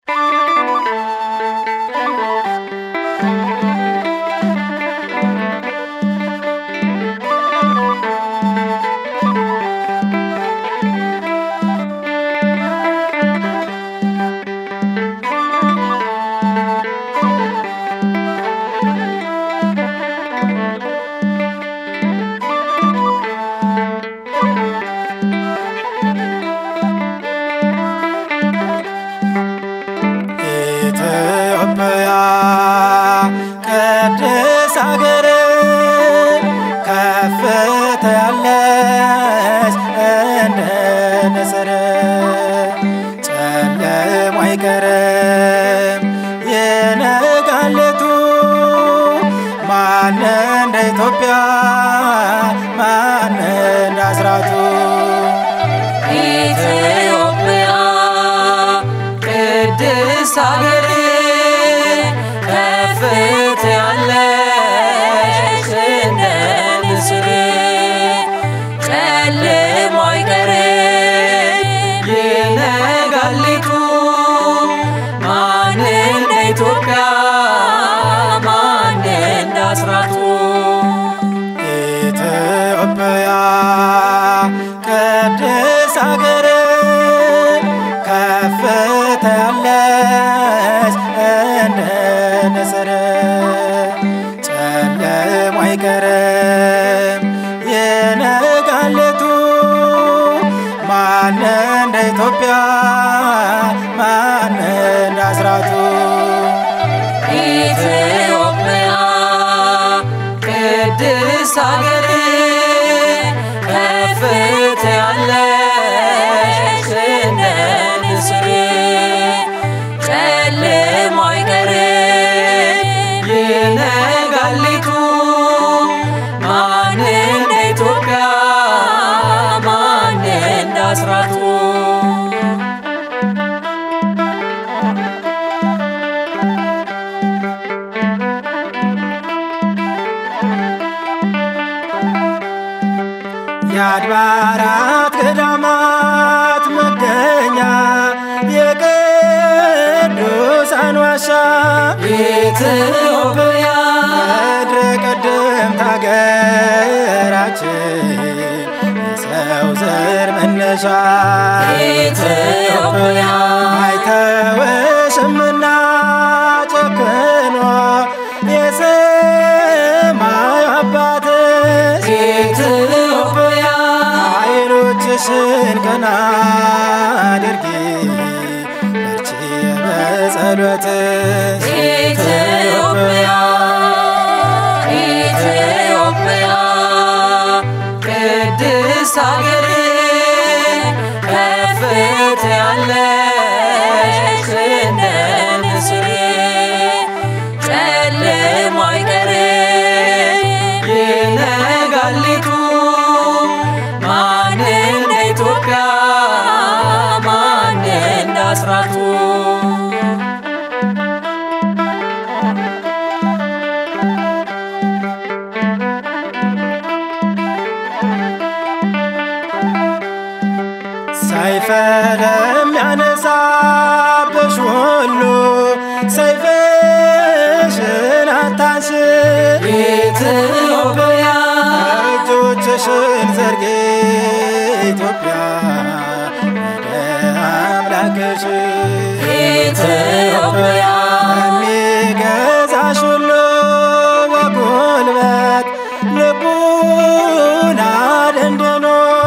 ኢትዮጵያ ቅድስ አገር ከፍታ ያለች እንደ ንስር ጨለማ አይቀርም የነጋለቱ ማን እንደ ኢትዮጵያ ማን እንደ አስራቱ ኢትዮጵያ ቅድስት ሀገር ከፍታ ያለች እንደ ንስር ጨለማ አይቀርም ይነጋሊቱ ማን እንደ ኢትዮጵያ ማን እንደ አስራቱ ኢትዮጵያ ቅድስ አገር ከፍታ ያለች እንደ ንስር ጨለማ አይቀርም የነጋለቱ ማን እንደ ኢትዮጵያ ማን እንደ አስራቱ ኢትዮጵያ ቅድስት ሀገር ከፍታ ያለች እንደ ንስር ጨለማ አይቀርም ይነጋሊቱ ማን እንደ ኢትዮጵያ ማን እንደ አስራቱ የአድባራት ገዳማት መገኛ የቅዱሳን ዋሻ ኢትዮጵያ ምድረ ቀደምት ሀገራችን የሰው ዘር መነሻ ኢትዮጵያ አይተወሽምና ጨክኖ የሰማዩ አባትሽ ኢትዮጵያ አይኖችሽን ቀና አድርጊ በርቺ በጸሎትሽ ኢትዮጵያ ኢትዮጵያ ቅድስት ሀገር ከፍታ ያለች እንደ ንስር ጨለማ አይቀርም ይነጋሊቱ ማን እንደ ኢትዮጵያ ማን እንደ አስራቱ ሰይፈ ለሚያነሳብሽ ሁሉ ሰይፍሽን አታንሽ ኢትዮጵያ እጆችሽን ዘርጊ ኢትዮጵያ ወደ አምላክሽ ኢትዮጵያ የሚገዛሽ ሁሉ በጉልበት ልቡን አደንድኖ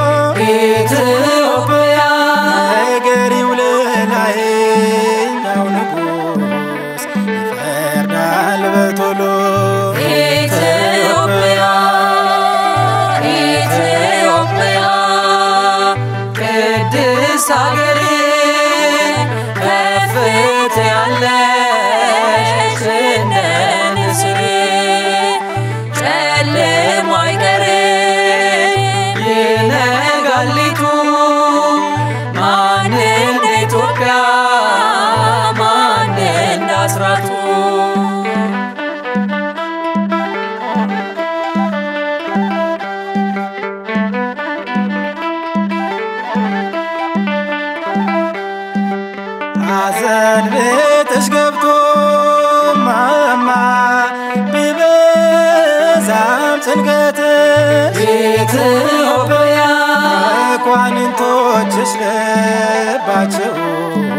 ኢትዮጵያ ነገሪው ለላይኛው ንጉሥ ይፈርዳል በቶሎ ኢትዮጵያ ኢትዮጵያ ሐዘን ቤትሽ ገብቶ ማማ ቢበዛም ጭንቀትሽ ኢትዮጵያ መኳንንቶችሽ ልባቸውን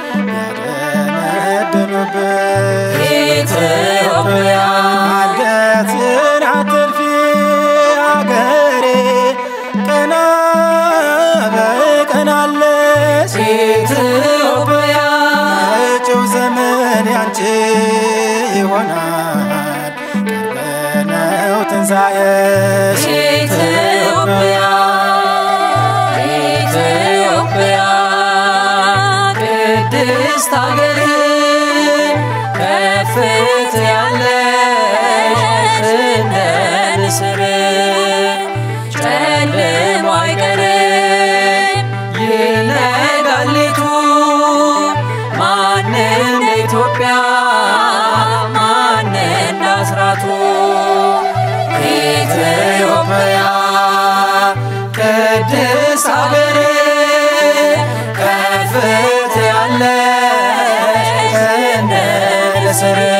ያደነደኑብሽ ኢትዮጵያ አንገትን አትልፊ አገሬ ቀና በቀናለሽ ኢትዮጵያ መጪው ዘመን ያንቺ ይሆናል ቅርብ ነው ትንሣኤሽ ኢትዮጵያ ኢትዮጵያ ቅድስት ሀገር ከፍት ያለሽ እንደ ንስር ጨልሞ አይቀርም ይነጋል ሌቱ ማን እንደ ኢትዮጵያ ማን እንደ አስራቱ ኢትዮጵያ ቅድስት ሀገር ከፍት ያለሽ እንደ ንስር